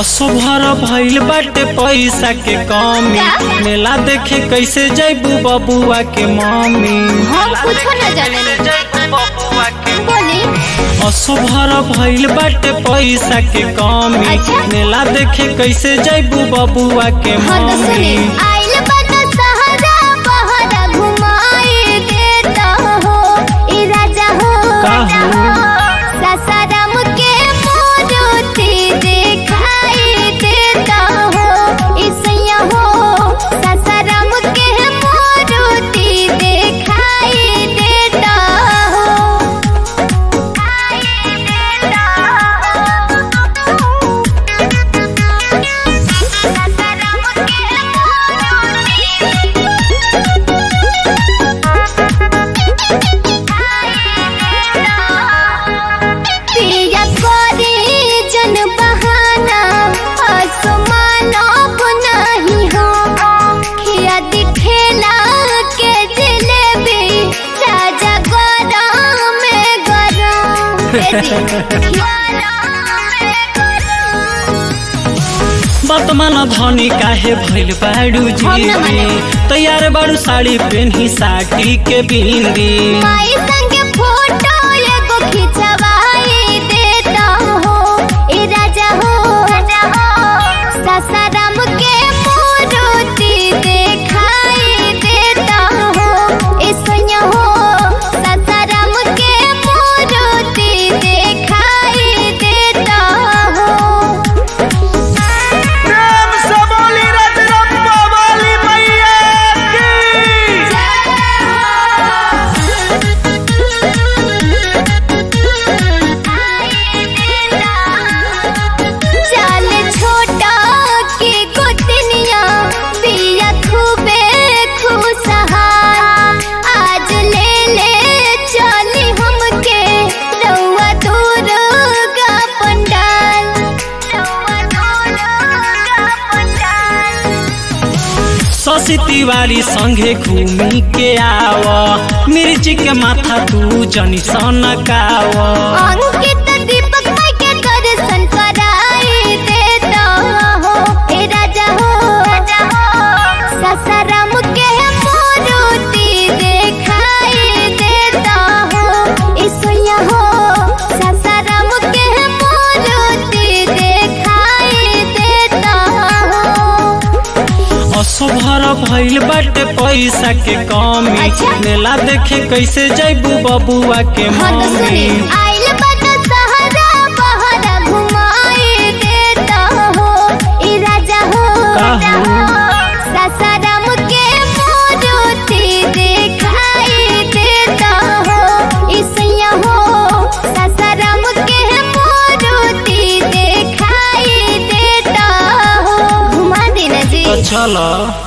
असुभर भइल बाटे पैसा के कमी का? मेला देखे कैसे जैबू बबुआ के मम्मी हम कुछो न जाने बोली असुभर भइल बाटे पैसा के कमी अच्छा। मेला देखे कैसे जैबू बबुआ के हाँ तो सुनी मम्मी आइल बता सहारा बहरा घुमाई देता हो ई राजा हो का हो? सासाराम के मोरूती दिखाई देता हो ई सैया हो सासाराम के मोरूती दिखाई देता हो पिया करे जन बहाना आसमानो नहीं हो खिया दिखेला के जलेबी राजा गरम में गरम वर्तमान धनी काहे भइल बाड़ू हम न जी माने। तैयार बाड़ू साड़ी पेन्ही साड़ी के बिंदी माई संग फोटो एगो खिंचवाई देता हो ए राजा हो सासाराम के मूर्ति दिखाई देता हो ए सोनिया हो सासाराम के मूर्ति दिखाई देता हो प्रेम से बोली रजरप्पा वाली मैया की चाल छोटा के गोतनिया पिया खूबे खुशहाल आज ले ले चली हमके रउआ दुर्गा पंडाल रउआ दुर्गा पंडाल शशि तिवारी संगे घूमी के आव मिर्ची के माथा तू जनी सनकाव अंकित दीपक माई के दर्शन कराई देता हो ए राजा हो सासाराम के मूर्ति दिखाई देता हो ए सोया हो सासाराम के मूर्ति दिखाई देता हो असुभर भइल बाटे पैसा के कमी अच्छा। मेला देखे कैसे जैबू बबुआ के हाँ तो सुनी मम्मी आइल बता सहारा बहरा घुमाई देता हो ई राजा हो का हो? सासाराम के मूर्ति दिखाई देता हो ई सैया हो सासाराम के मूर्ति दिखाई देता हो घुमा देना जी तो चलो